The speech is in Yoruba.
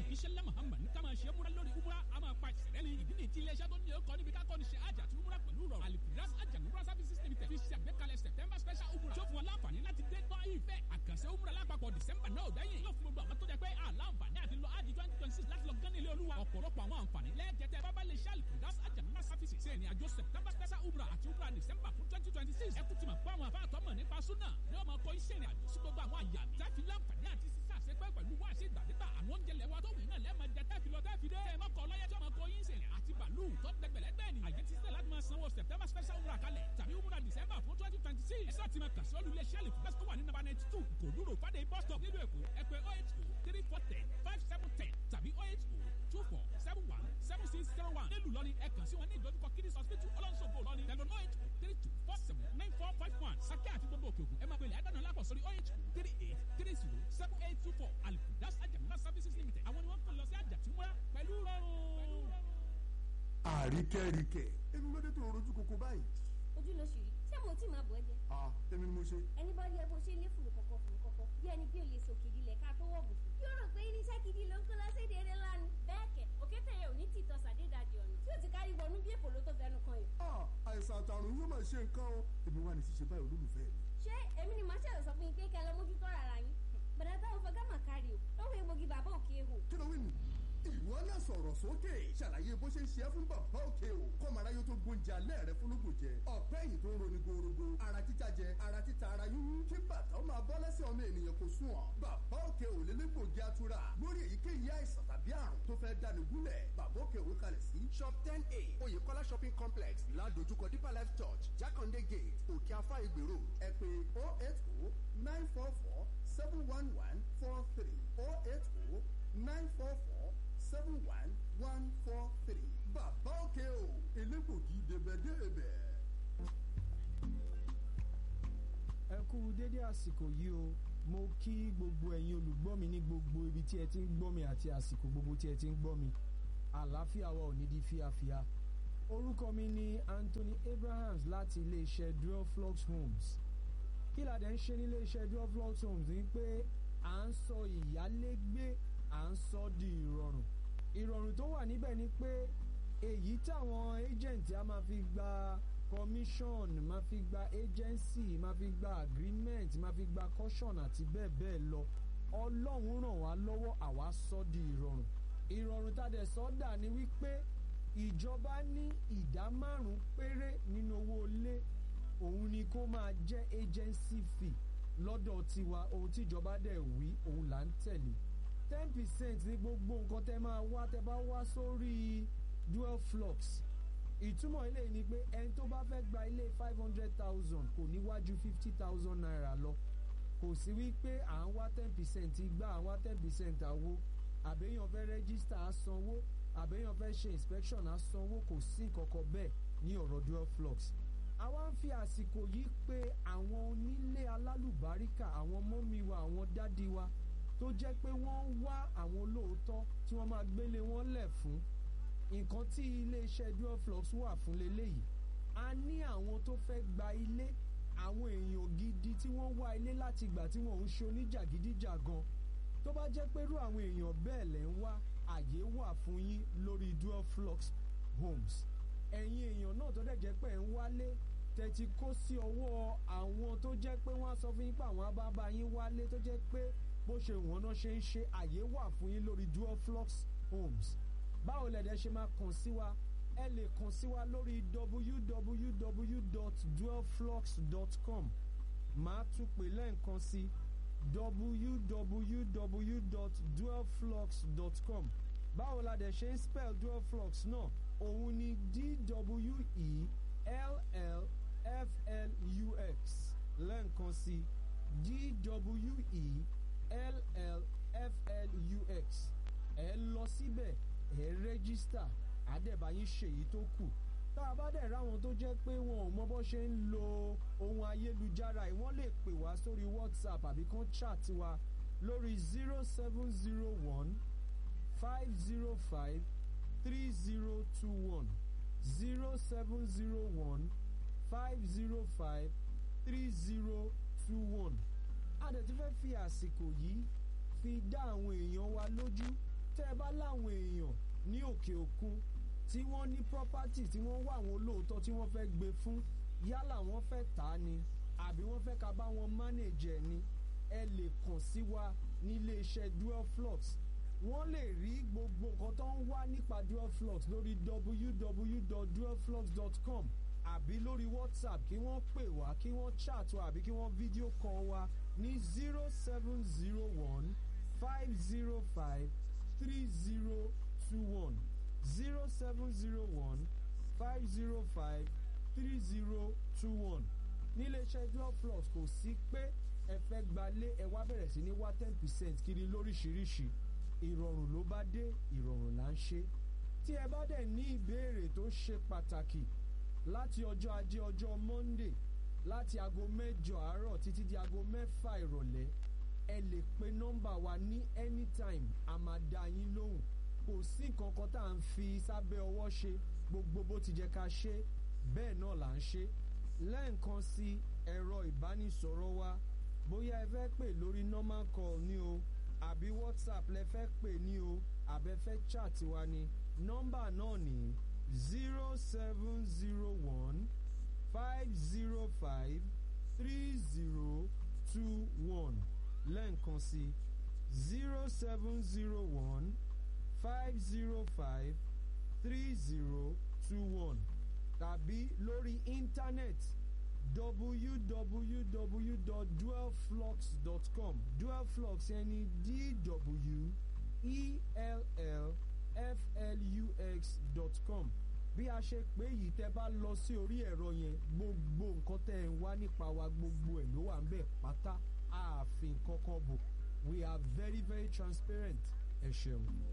iṣẹ́ ńlá muhammad ní ká máa ṣe múra lórí umra a máa pa ìṣẹ̀lẹ̀ ní ìdí ní ti iléeṣẹ́ tó ní ọkọ̀ níbi ká kọ́ni ṣe àjà àti umra pẹ̀lú rọrùn alifiras àjà umra services limited fi ṣe àgbékalẹ̀ september special umra tó fún wọn láǹfààní láti dé tọ́ ìfẹ́ àkànṣe umra lápapọ̀ december náà gbẹ̀yìn yóò fún gbogbo àwọn tó jẹ pé àlàǹfààní àti lọ àjì twenty twenty six láti lọ gán ilé olúwa ọ̀pọ̀lọpọ̀ àwọn àǹfààní lẹ́ẹ̀jẹ̀tẹ̀ bábá lè ṣe alifiras àjà umra services ṣe ní àjọ september special umra àti umra december fún twenty twenty six ẹ kú ti mọ̀ pé àwọn àfáàtọ́ mọ̀ nípa súnà ni wọ́n máa kọ iṣẹ́ ìrìn àjò sí gbogbo àwọn àyà tẹ́fi láǹfààní àti sísá àṣepẹ́ pẹ̀lú wá sí ìgbàdégbà àwọn oúnjẹ lẹ́wà tó wù náà lẹ́ẹ̀ma jẹ tẹ́fi lọ tẹ́fi dé ẹ̀ mọ́kọ lọ́yẹ tí wọ́n máa kọ yín sẹ̀rẹ̀ àti bàálù tó dẹgbẹ̀lẹ́gbẹ̀ ni àyè ti sílẹ̀ láti máa sanwó september special umrah kalẹ̀ tàbí umrah december fún twenty twenty six ẹ̀sọ́ ti máa kà sí olùlé sẹ́ẹ̀lì fún bẹ́sítọ́ wà ní nàbà ninety two kò dúró fàdé bus stop nílùú èkó ẹ pè oh eight oh three four ten five seven ten tàbí oh eight oh two four seven one seven six zero one nílùú lọ́ni ẹ kàn sí wọn ní ìdójúkọ kidney hospital ọlọ́nṣogbo lọ́ni tẹ̀lé oh eight oh three two four seven nine four five one sákẹ́ àti gbogbo òkè òkun ẹ máa pèlè ẹ̀dánù lápọ̀ sórí oh eight oh three eight three zero seven eight two four alifudas ajamuna services limited àwọn ni wọ́n kàn lọ sí àjàtúmọ́ra pẹ̀lú rọrùn. àríkẹ́ríkẹ́ èmi ló dé tó rojú koko báyìí. ojú ló ṣì rí ṣé mo tí máa bọ̀ ẹ́ jẹ. ah èmi ni mo ṣe. ẹni bá rí ẹ bó ṣe ní fùrù kọ̀kọ̀ fùrù kọ̀kọ̀ bí ẹni bí olè sọ kìdí lẹ̀ ká tó wọ̀ bùkù. yóò rò pé irinṣẹ́ gidi ló ń kó lọ́sẹ̀ déédéé lánàá. bẹ́ẹ̀ kẹ̀ òkété yẹn ò ní tìtọ́ sàdédàdì ọ̀nà tí ò ti kárí wọnú bí èkó ló tó fẹnu kan yìí. ah àìsàn àtàrùn yóò máa ṣe nǹkan o èmi wà ní ṣíṣe báyìí olólùfẹ́ mi. ṣé èmi ni màá ṣẹ̀rọ̀ sọ fún yín pé kẹ́ lọ mójútó rárá yín. bàdà táwọn fọgá mà kárí o lọ́wọ́ egbògi bàbá òkè ehò. kí ló wí nù. ìwọ náà sọ̀rọ̀ sókè ṣàlàyé bó ṣe ń ṣe é fún bàbá òkè o kọ́mọ̀ráyé tó gbóúnjẹ alẹ́ rẹ fúnlógún jẹ ọ̀pẹ́ yìí tó ń roni gorogo ara títa jẹ ara títa ara yúnyún kí bàtà ó máa bọ́ lẹ́sẹ̀ ọmọ ènìyàn kò sùn ọ́ bàbá òkè ò lé légbògi atura lórí èyíkéyìí àìsàn tàbí àrùn tó fẹ́ dání gúnlẹ̀ bàbá òkè òwe kalẹ̀ sí shop ten a oyèkọ́lá shopping complex ládojúkọ deeper life church jákàndé gate òkè afá ìgbèrò ẹ pé oh eight oh nine four four seven one one four three oh eight oh nine four four seven one one four three bàbá òkè o elégbògi débẹ̀débẹ̀. ẹ kú dédé àsìkò yìí o mo kí gbogbo ẹ̀yin olùgbọ́ mi ní gbogbo ibi tí ẹ ti ń gbọ́ mi àti àsìkò gbogbo tí ẹ ti ń gbọ́ mi àlàáfíà wa ò ní di fíafíà orúkọ mi ni Anthony Abrahams láti iléeṣẹ́ Duoflux Homes kí la dẹ̀ ń ṣe ní iléeṣẹ́ Duoflux Homes ni pé à ń sọ ìyálégbé à ń sọ di ìrọ̀rùn ìrọ̀rùn tó wà níbẹ̀ ni pé èyí táwọn agent a máa fi gba commission máa fi gba agency máa fi gba agreement máa fi gba caution àti bẹ́ẹ̀ bẹ́ẹ̀ lọ ọlọ́run ràn wá lọ́wọ́ àwa sọ di ìrọ̀rùn ìrọ̀rùn tá a dẹ̀ sọ dà ní wípé ìjọba ní ìdá márùn péré nínú owó ilé òun ni kó máa jẹ́ agency fee lọ́dọ̀ tiwa ohun tíjọba dẹ̀ wí òun là ń tẹ̀lé ten percent ní gbogbo nǹkan tẹ́ máa wá tẹ́ bá wá sórí dual flux ìtumọ̀ ilé ni pé ẹni tó bá fẹ́ gba ilé five hundred thousand kò níwájú fifty thousand naira lọ kò sí wípé à ń wá ten percent gbá à ń wá ten percent àwo àbẹ́yàn fẹ́ rẹ́gísítà á sanwó àbẹ́yàn fẹ́ ṣe inspection á sanwó kò sí nǹkankan bẹ́ẹ̀ ní ọ̀rọ̀ dual flux àwa ń fi àsìkò yìí pé àwọn onílé alálùbáríkà àwọn mọ́mí wa àwọn dádì wa tó jẹ́ pé wọ́n ń wá àwọn olóòótọ́ tí wọ́n máa gbélé wọn lẹ̀ fún nǹkan tí iléeṣẹ́ duoflux wà fún leléyìí a ní àwọn tó fẹ́ gba ilé àwọn èèyàn gidi tí wọ́n wá ilé láti gbà tí wọ́n ń ṣe oníjàgídíjàgan tó bá jẹ́ pé irú àwọn èèyàn bẹ́ẹ̀ lẹ́ ń wá àyè wà fún yín lórí duoflux homes ẹ̀yin èèyàn náà tó dẹ̀ jẹ́ pé ẹ̀ ń wálé tẹ̀tí kó sí ọwọ́ àwọn tó jẹ́ pé wọ́n á sọ fún yín pé àwọn abábá yín wálé tó jẹ́ pé bó ṣe wọ́n náà ṣe ń ṣe àyè wà fún yín lórí duoflux homes báwo lẹ̀dẹ̀ ṣe máa kàn sí wa ẹ lè kàn sí wa lórí www.dualflux.com máa tún pè lẹ́ǹkan sí www.dualflux.com báwo la dẹ̀ ṣe ń spell dualflux náà òun ni d-w-e-l-l-f-l-u-x lẹ́ǹkan sí d-w-e-l-l-f-l-u-x ẹ lọ síbẹ̀ ẹ rẹ́gísítà àdẹ̀báyín ṣèyí tó kù tá a bá dẹ̀ ráwọn tó jẹ́ pé wọn ò mọ bó ṣe ń lo ohun ayélujára yìí wọ́n lè pè wá sórí whatsapp àbí kán chat wa lórí zero seven zero one five zero five three zero two one zero seven zero one five zero five three zero two one a dẹ̀ ti fẹ́ fi àsìkò yìí fi dá àwọn èèyàn wa lójú tẹ́ ẹ bá láwọn èèyàn ní òkè òkun tí wọ́n ní property tí wọ́n wá àwọn olóòótọ́ tí wọ́n fẹ́ gbé fún yálà wọ́n fẹ́ tà á ni àbí wọ́n fẹ́ ká bá wọn manage ẹ̀ ni ẹ lè kàn sí wa ní iléeṣẹ́ dual flux wọ́n lè rí gbogbo nǹkan tó ń wá nípa dual flux lórí www.dualflux.com àbí lórí whatsapp kí wọ́n pè wá kí wọ́n chat wa àbí kí wọ́n fídíò call wa ní zero seven zero one five zero five three zero two one zero seven zero one five zero five three zero two one níléeṣẹ́ dual flux kò sí pé ẹ fẹ́ gbalé ẹ wá bẹ̀rẹ̀ sí ní wá ten percent kiri lóríṣiríṣi ìrọ̀rùn ló bá dé ìrọ̀rùn là ń ṣe tí ẹ bá dẹ̀ ní ìbéèrè tó ṣe pàtàkì láti ọjọ́ ajé ọjọ́ monday láti aago mẹ́jọ àárọ̀ títí di aago mẹ́fà ìrọ̀lẹ́ ẹ lè pe nọ́mbà wa ní anytime a máa dá yín lóhùn kò sí nǹkan kan tá à ń fi sábẹ́ ọwọ́ ṣe gbogbo bó ti jẹ́ ká ṣe bẹ́ẹ̀ náà là ń ṣe lẹ́ẹ̀kan sí ẹ̀rọ ìbánisọ̀rọ̀ wa bóyá ẹ fẹ́ pè lórí normal call ni o àbí whatsapp lẹ fẹ́ pè ní o àbẹ fẹ́ chat wa ni nọ́mbà náà ní zero seven zero one five zero five three zero two one lẹ́ẹ̀kan sí zero seven zero one five zero five three zero two one tàbí lórí íńtánẹ́ẹ̀tì www.dualflux.com dualflux ẹni d-w-e-l-l-f-l-u-x.com bí a ṣe pé yìí tẹ́ bá lọ sí orí ẹ̀rọ yẹn gbogbo nǹkan tẹ́ ẹ̀ ń wá nípa wa gbogbo ẹ̀ ló wà ń bẹ̀ pátá ààfin kankan bò we are very very transparent ẹ ṣeun.